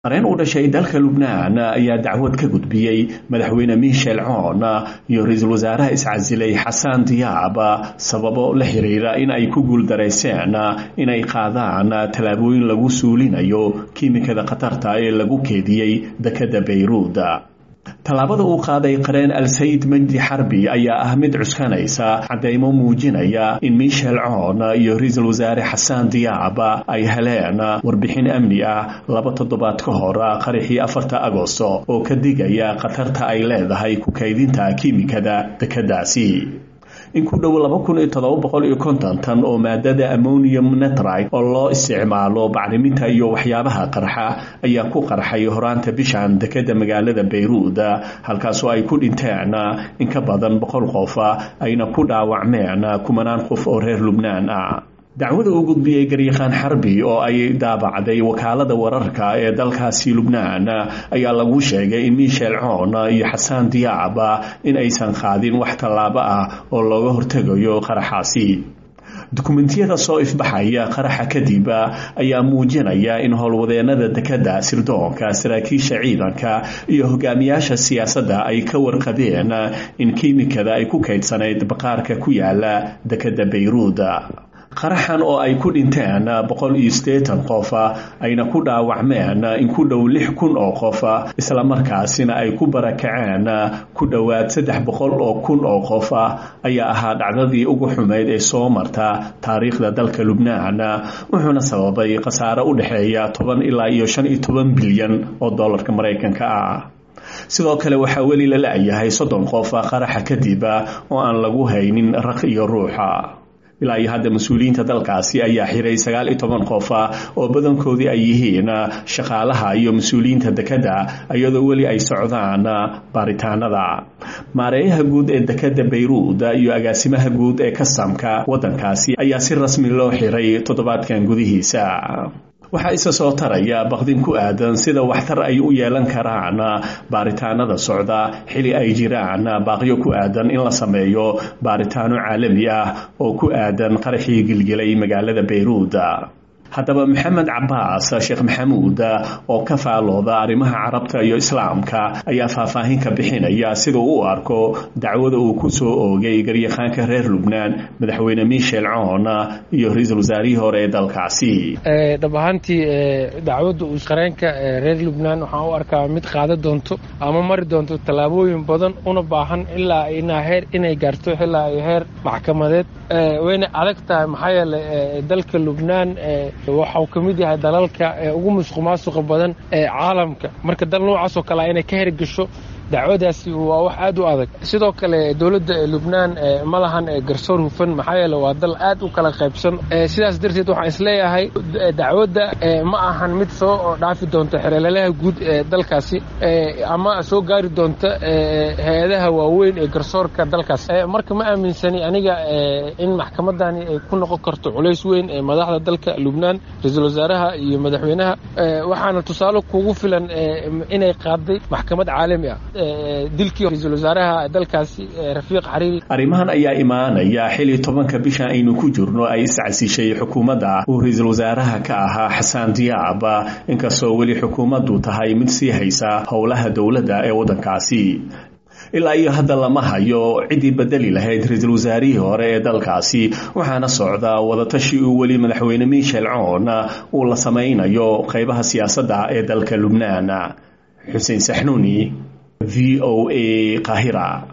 qareen u dhashay dalka lubnaan ayaa dacwad ka gudbiyey madaxweyne michel coon iyo ra-iisul wasaaraha iscasilay xasan diyaab sababo la xiriira in ay ku guuldarayseen inay qaadaan tallaabooyin lagu suulinayo kiimikada khatarta ee lagu keediyey dekadda bayruud tallaabada uu qaaday qareen al-sayid majdi xarbi ayaa ah mid cuskanaysa caddeymo muujinaya in michel coon iyo ra-iisul wasaare xasan diyaab ay heleen warbixin amni ah laba toddobaad ka hor qaraxii afarta agosto oo ka digaya khatarta ay leedahay ku kaydinta kiimikada dekeddaasi in ku dhow laba kun iyo todoba boqol iyo konton tan oo maadada ammonium netride oo loo isticmaalo bacriminta iyo waxyaabaha qarxa ayaa ku qarxay horaanta bishan dekeda magaalada bayruud halkaasoo ay ku dhinteen in ka badan boqol qof ayna ku dhaawacmeen kumanaan qof oo reer lubnaan ah dacwada uu gudbiyey garyaqaan xarbi oo ay daabacday wakaalada wararka ee dalkaasi lubnaan ayaa lagu sheegay in michel coon iyo xasaan diyaab in aysan qaadin wax tallaabo ah oo looga hortegayo qaraxaasi dukumentiyada soo ifbaxaya qaraxa kadib ayaa muujinaya in howlwadeenada dekadda sirdoonka saraakiisha ciidanka iyo hogaamiyaasha siyaasadda ay ka warqabeen in kiimikada ay ku kaydsanayd baqaarka ku yaala dekadda bayruud qaraxan oo ay ku dhinteen boqol iyo siddeetan qof ayna ku dhaawacmeen in ku dhow lix kun oo qof islamarkaasina ay ku barakaceen ku dhowaad saddex boqol oo kun oo qof ayaa ahaa dhacdadii ugu xumayd ee soo marta taariikhda dalka lubnaan wuxuuna sababay khasaare u dhexeeya toban ilaa iyo shan iyo toban bilyan oo dollarka maraykanka ah sidoo kale waxaa weli la la-yahay soddon qof qaraxa kadib oo aan lagu haynin raq iyo ruuxa ilaa iyo hadda mas-uuliyiinta dalkaasi ayaa xiray sagaal iyo toban qof oo badankoodii ay yihiin shaqaalaha iyo mas-uuliyiinta dekedda iyadoo weli ay socdaan baaritaanada maareeyaha guud ee dekedda bayruud iyo agaasimaha guud ee kasamka waddankaasi ayaa si rasmi loo xiray toddobaadkan gudihiisa waxaa isa soo taraya baqdin ku aadan sida waxtar ay u yeelan karaan baaritaanada socda xili ay jiraan baaqyo ku aadan in la sameeyo baaritaano caalami ah oo ku aadan qaraxii gilgilay magaalada bayruud haddaba maxamed cabaas sheekh maxamuud oo ka faalooda arrimaha carabta iyo islaamka ayaa faahfaahin ka bixinaya sida u arko dacwada uu ku soo oogay garyaqaanka reer lubnaan madaxweyne michel coon iyo ra-iisul wasaarihii hore ee dalkaasi dhab ahaantii dacwadda qareenka reer lubnaan waxaan u arkaa mid qaada doonto ama mari doonto tallaabooyin badan una baahan ilaa inaa heer inay gaarto ilaa iyo heer maxkamadeed wayna adag tahay maxaa yeeley dalka lubnaan waxau ka mid yahay dalalka ugu musuq maasuqa badan ee caalamka marka dal noocaas oo kale inay ka hergesho dacwadaasi waa wax aad u adag sidoo kale dowladda lubnaan ma lahan garsoor hufan maxaa yeele waa dal aad u kala qaybsan sidaas darteed waxaan isleeyahay dacwadda ma ahan mid soo dhaafi doonta xereelalaha guud ee dalkaasi ama soo gaari doonta hay-adaha waaweyn ee garsoorka dalkaas marka ma aaminsani aniga in maxkamadani ay ku noqon karto culays weyn ee madaxda dalka lubnaan ra-iisul wasaaraha iyo madaxweynaha waxaana tusaale kugu filan inay qaaday maxkamad caalami ah dilkii ra-iisul wasaaraha dalkaasi rafiiq xariiri arrimahan ayaa imaanaya xili tobanka bisha aynu ku jirno ay iscasishay xukuumadda uu ra-iisul wasaaraha ka ahaa xasaan diyaab inkastoo weli xukuumaddu tahay mid sii haysa howlaha dowladda ee waddankaasi ilaa iyo hadda lama hayo ciddii bedeli lahayd ra-iisul wasaarihii hore ee dalkaasi waxaana socda wadatashi uu weli madaxweyne michel coon uu la samaynayo qaybaha siyaasadda ee dalka lubnaan xuseen saxnuuni v o a qahira